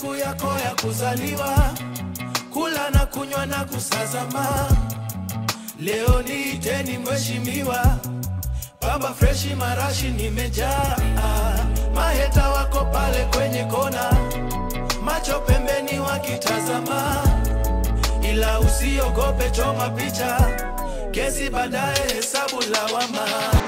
siku yako ya kuzaliwa, kula na kunywa na kusazama. Leo niiteni mheshimiwa, baba freshi marashi nimejaa, maheta wako pale kwenye kona, macho pembeni wakitazama, ila usiogope, choma picha, kesi baadaye, hesabu lawama.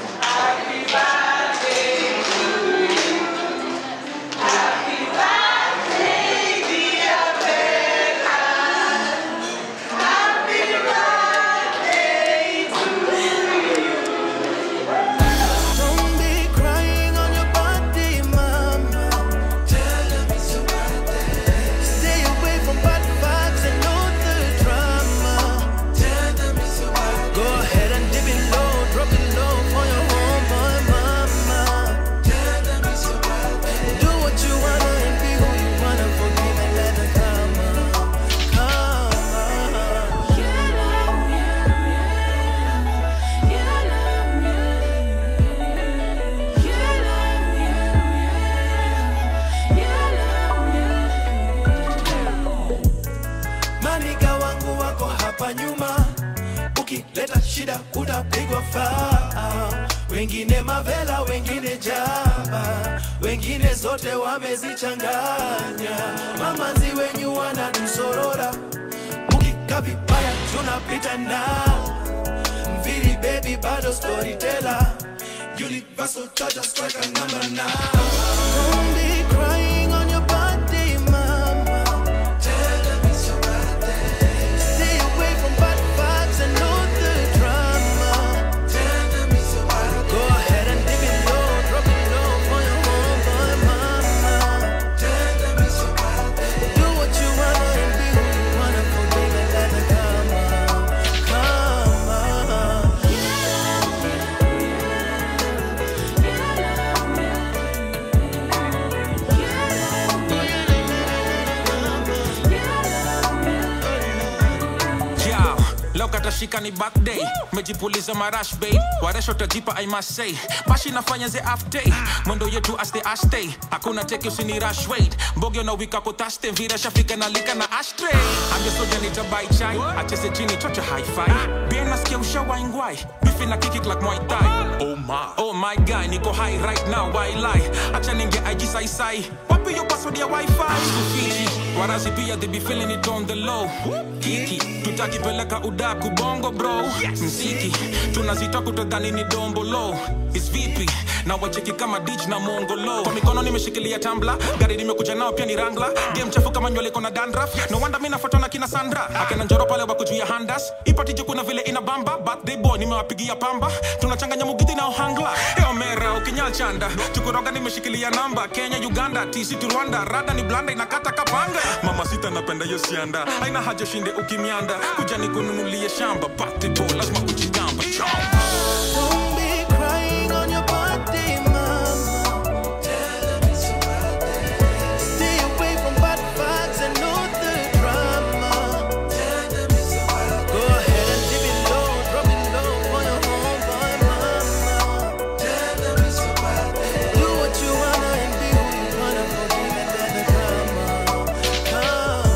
Don't be crying on your birthday, mama. Tell them it's your birthday. Stay away from bad vibes and all the drama. Tell them it's your birthday. Go ahead and dip it low, drop it low for your homeboy, mama. Tell them it's your birthday. Do what you wanna and be who you wanna. Forgive and let the karma come. Maniga wangu wako hapa nyuma, ukileta shida utapigwa faa. Wengine mavela, wengine jaba, wengine zote wamezichanganya. Mamanzi wenyu wanatusorora, mukika vibaya tunapita na mviri baby, bado storyteller, universal charger striker number nine. Don't be crying on your birthday, mama. Tell them it's your birthday. Stay away from bad vibes and all the drama. Tell them it's your birthday. Go ahead and dip it low, drop it low for your homeboy, mama. Tell them it's your birthday. Do what you wanna and be who you wanna. Forgive and let the karma come. Yao, leo katashika ni birthday mejipuliza marash babe waresho tajipa i must say bashi nafanya ze half day mwendo yetu aste aste hakuna teki usini rush wait mbogyo na wika kotaste mvira shafika na lika na ashtray ambia soja nitabai chai acheze chini chocha hi-fi bien nasikia ushawaingwai bifi na kiki like Muay Thai oh my oh my guy niko high right now why lie acha ninge IG sai sai wapi yo password ya wifi Fiji warazi pia they be feeling it on the low kiki tutakipeleka udaku bongo bro mziki tunazita kutodhani ni dombo low is vipi na wacheki kama dich na mongolo kwa mikono nimeshikilia tambla gari nimekuja nao pia ni rangla game chafu kama nywele iko na dandraf no wonder mimi nafuatwa na kina Sandra akina njoro pale wako juu ya handas ipatije kuna vile ina bamba birthday boy nimewapigia pamba tunachanganya mugiti na ohangla eo mera ukinyal chanda tukuroga nimeshikilia namba Kenya Uganda TC tu Rwanda rada ni blanda inakata kapanga mama sita napenda hiyo sianda haina haja shinde ukimianda kuja nikununulie shamba birthday boy lazima ujigamba chomba Don't be crying on your birthday, mama. Tell them it's your birthday. Stay away from bad vibes and all the drama. Tell them it's your birthday. Go ahead and dip it low, drop it low for your homeboy, mama. Tell them it's your birthday. Do what you wanna and be who you wanna. Forgive and let the karma come.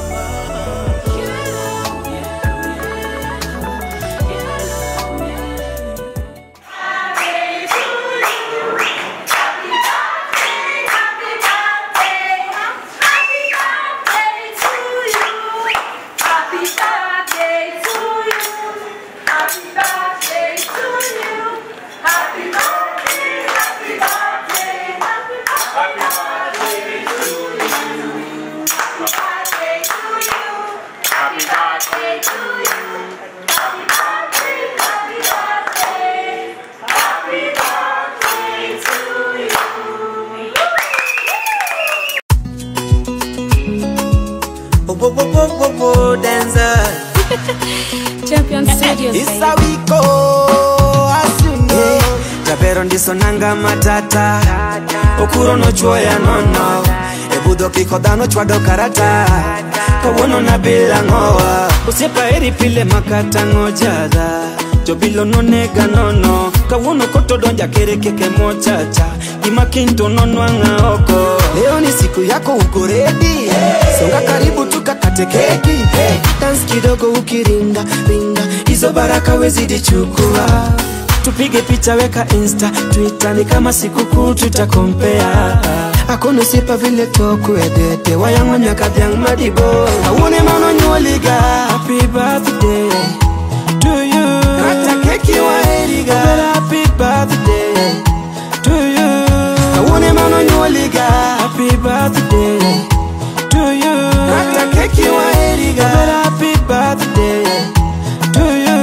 Oh, oh, oh, oh, oh, oh, dancer. Champion Studios. It's baby. how we go, as you know. Javero ndiso nanga matata okuro nochwoya nono ebudho kiko dhano chwado karata kawuono nabila ng'owa osiepa eri pile makata ng'ojadha jobilo nonega nono kawuono kotodonja kere keke mochacha gima kiny to nonwang'a oko leo ni siku yako uko redi kidogo ukiringa ringa hizo baraka wezidi chukua tupige picha weka insta twitter ni kama sikukuu tutakompea akono sipa vile tokuedete wayangonya kadhyang madibo awone mano nyuoliga happy birthday to you kata keki waeriga happy birthday to you awone mano nyuoliga happy birthday to you kata keki waeriga happy birthday to you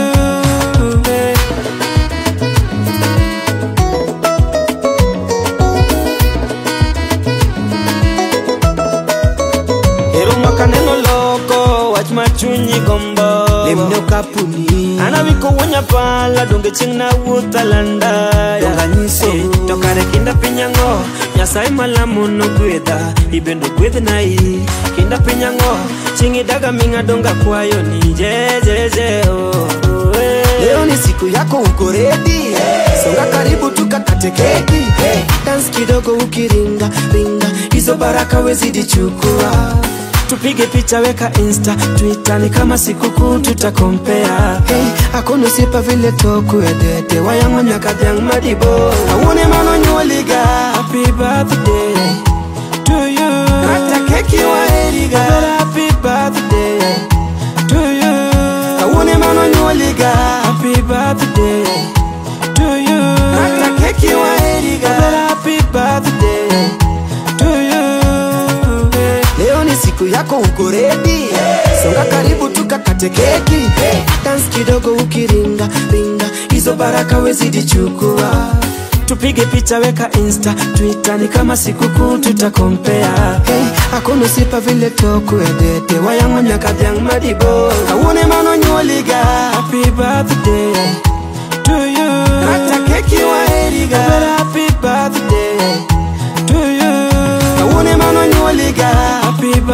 Ero makaneno loko wach ma chunyi gombo lemne kapuni ana wiko wonya pala donge chieng' na wuotha landa donga nyiso to kare kinda pinyango nyasaye malamo no gwedha ibendo gwedhna i kinda pinyango chieng' idaga ming'a donga kwayo ni jejeje oh, oh, eh. leo ni siku yako uko redi songa karibu tukakate keki dance kidogo ukiringa ringa hizo baraka wezidi chukua tupige picha weka insta twitter ni kama sikukuu tutakompea hey, akono sipa vile tokuedete wayangonya kadhyang madibo awone mano nyuoliga happy birthday to you kata keki waeriga happy birthday to you awone mano nyuoliga happy birthday to you kata keki waeriga happy birthday to you leo ni siku yako uko redi songa karibu tukakate keki dance kidogo ukiringa ringa hizo baraka wezidi chukua tupige picha weka insta twitter ni kama sikukuu tutakompea hey, akono sipa vile tokuedete wayangonya kadhyang madibo awone mano nyuoliga happy birthday to you kata keki waeriga happy birthday to you awone mano nyuoliga happy